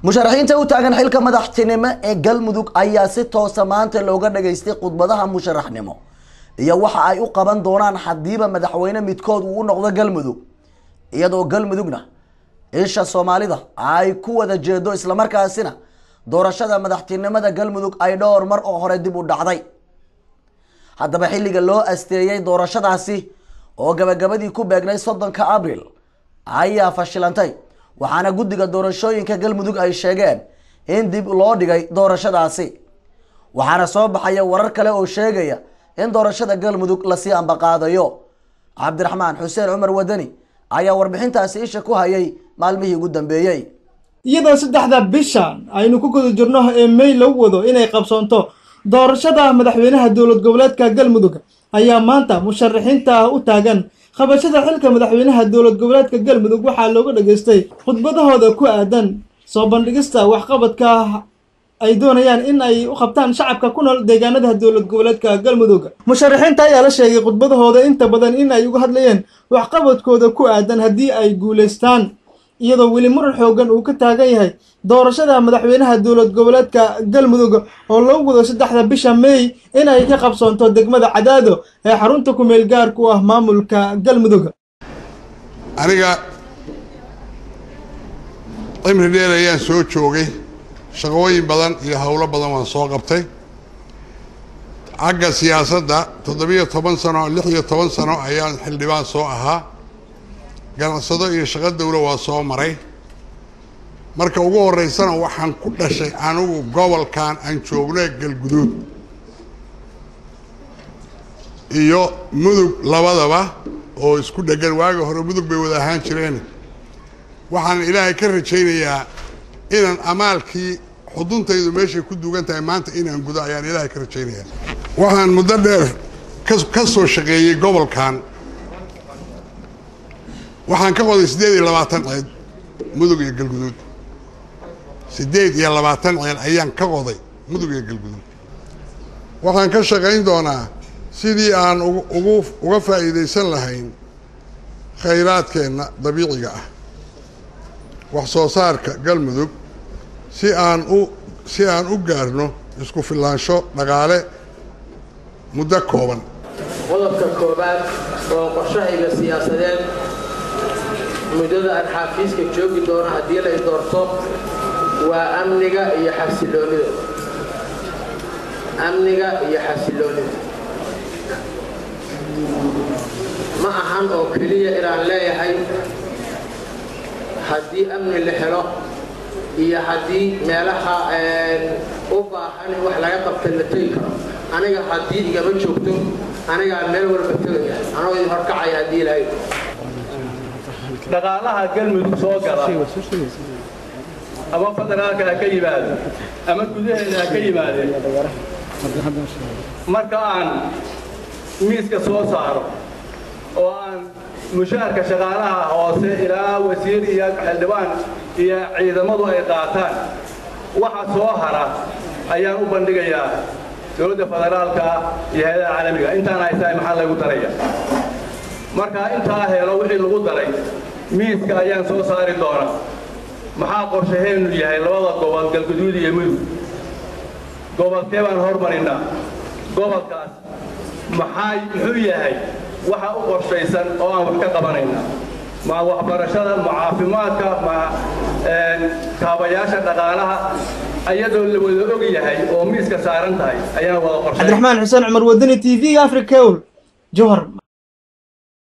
musharaxiinta u taagan xilka madaxtinimo ee galmudug ayaa si toosa maanta looga dhageystay khudbadaha musharaxnimo iyo waxa ay u qaban doonaan hadiiba madaxweyne midkood uu u noqdo galmudug iyadoo galmudugna isha soomaalida ay ku wada jeedo islamarkaasina doorashada madaxtinimada galmudug ay dhowr mar oo hore dib u dhacday haddaba xilliga loo asteeyey doorashadaasi oo gabagabadii ku beegnay soddonka abril ayaa fashilantay waxaana guddiga doorashooyinka galmudug ay sheegeen in dib loo dhigay doorashadaasi waxaana soo baxaya warar kale oo sheegaya in doorashada galmudug lasii ambaqaadayo cabdiraxmaan xuseen cumar wadani ayaa warbixintaasi isha ku hayay maalmihii ugu dambeeyey iyadoo saddexda bishan aynu ku guda jirno ee may lagu wado inay qabsoonto doorashada madaxweynaha dowlad goboleedka galmudug ayaa maanta musharaxiinta u taagan qabashada xilka madaxweynaha dowlad goboleedka galmudug waxaa looga dhageystay khudbadahooda ku aadan soo bandhigista waxqabadka ay doonayaan in ay u qabtaan shacabka ku nool deegaanada dowlad goboleedka galmudug musharaxiinta ayaa la sheegay khudbadahooda inta badan in ay uga hadlayeen waxqabadkooda ku aadan haddii ay guulaystaan iyadoo weli muran xoogan uu ka taagan yahay doorashada madaxweynaha dowlad goboleedka galmudug oo lagu wado saddexda bisha meey in ay ka qabsoonto degmada cadaado ee xarunta kumeel gaarku ah maamulka galmudug aniga cimri dheer ayaan soo joogay shaqooyin badan iyo howlo badan waan soo qabtay xagga siyaasadda toddobiyo toban sano lix iyo toban sano ayaan xildhibaan soo ahaa ganacsado iyo shaqo dawlo waa soo maray marka ugu horeysana waxaan ku dhashay anigu gobolkan aan joogno galguduud iyo mudug labadaba oo isku dhegan waagi hore mudug bay wada ahaan jireen waxaan ilaahay ka rajaynayaa inaan amaalkii xuduntaydu meeshay ku duugan tahay maanta inaan gudo ayaan ilaahay ka rajaynayaa waxaan muddo dheer ka ka soo shaqeeyey gobolkan waxaan ka qoday siddeed iyo labaatan ceed mudug iyo galguduud siddeed iyo labaatan ceel ayaan ka qoday mudug iyo galguduud waxaan ka shaqayn doonaa sidii aan ugu uga faa'iidaysan lahayn khayraadkeenna dabiiciga ah wax soo saarka galmudug si aan u si aan u gaarno isku filaansho dhaqaale muddo kooban qodobka koobaad oo qorshahayga siyaasadeed muddada aan xaafiiska joogi doono haddii lay doorto waa amniga iyo xasiloonida amniga iyo xasiloonida ma ahan oo keliya inaan leeyahay haddii amni la helo iyo haddii meelaha u baahan in wax laga qabta la tegi karo aniga haddii igama joogto anigaa meel walba tegaya anoo idin horkacaya haddii ilahay dhaqaalaha galmudug soo gala ama federaalka ha ka yimaado ama gudaheeda ha ka yimaadeen marka aan miiska soo saaro oo aan mushaharka shaqaalaha hoose ilaa wasiir iyo xildhibaan iyo ciidamadu ay qaataan waxa soo hara ayaan u bandhigayaa dowladda federaalka iyo hay-adaha caalamiga intaan haystahay maxaa lagu daraya markaa intaa helo wixii lagu daray miiska ayaan soo saari doonaa maxaa qorshaheennu yahay labada gobol galguduud iyo mudug gobolkee baan hormarinnaa gobolkaas maxaa muxuu yahay waxa u qorshaysan oo aan wax ka qabanayna ma waxbarashada ma caafimaadka ma kaabayaasha dhaqaalaha ayadoo la wada og yahay oo miiska saaran tahay ayaan wada qorshay cabdiraxmaan xuseen cumar wadani t v africa jowhar